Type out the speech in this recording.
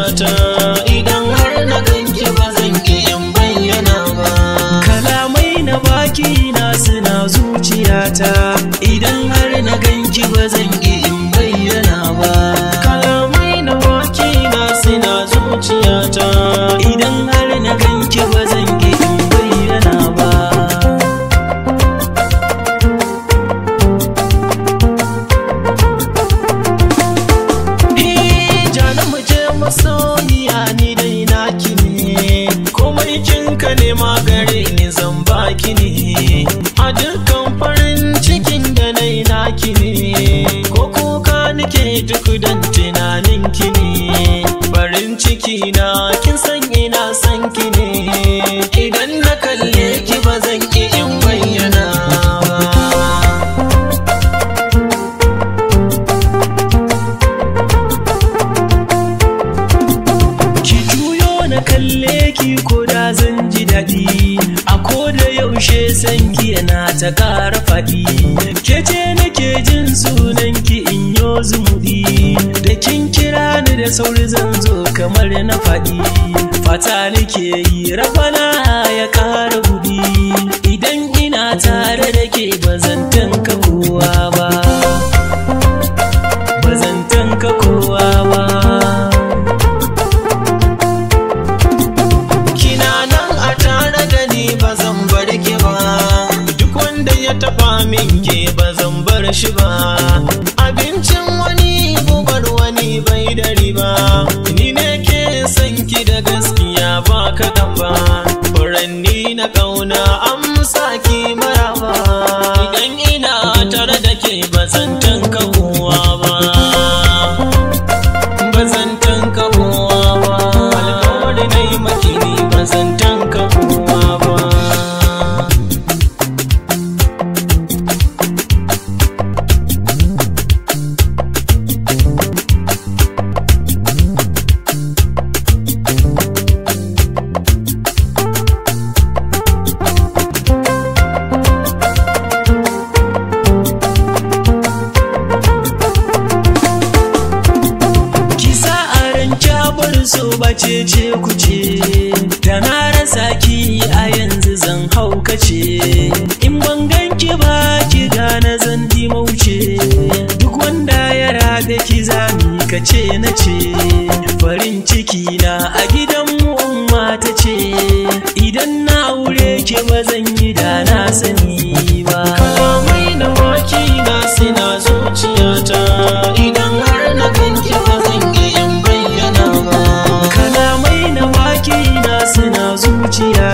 zuciyata idan har na ganki ba zan ki in bayyana ba kalamai na baki na suna zuciyata idan har na ganki ba zan ki in bayyana ba kalamai na baki na suna zuciyata idan har na ganki ba zan ki in bayyana ba jana mu je masoyiya ni dai naki ne komai kinka ne magare ni zan baki ne a dukkan farin cikin da nai naki ne ko kuka nake duk dan tunanin ki ne farin ciki na kin san ina san ki ne idan na kalle ki ba zan ki in bayyana ba ki juyo na kalle ki ko da zan ji daɗi a ko da yaushe san ki yana ta ƙara faɗi ke ce nake jin sunan ki in yo zumuɗi da kin kira ni da sauri zan zo kamar na faɗi fata nake yi rabana ya ƙara buɗi idan ina tare da ke ba zan tanka kowa ba ba zan tanka kowa ba kina nan a tare da ni ba zan bar ki ba duk wanda ya taba min ke ba zan bar shi ba abincin wani gubar wani bai da riba ni ne ke san ki da gaskiya ba kaɗan ba furanni na ƙauna amsa ki maraba idan ina tare da ke ba zan tanka kowa ba bazan tanka kowa ba alkawari na yi maki ne bazan tanka kowa ba kisa a ran kyabar so bace ce kuce da na rasa ki a yanzu zan haukace in ban ganki ba ki gane zan mauce duk wanda ya rabe ki zami ka ce na ce farin ciki na a gidan mu umma ta ce idan na aure ki ba zan yi da na sani ba kalamai na waki na sina zuciyata idan har na ganki ba zan yi in bayyana ba kalamai na waki na suna zuciya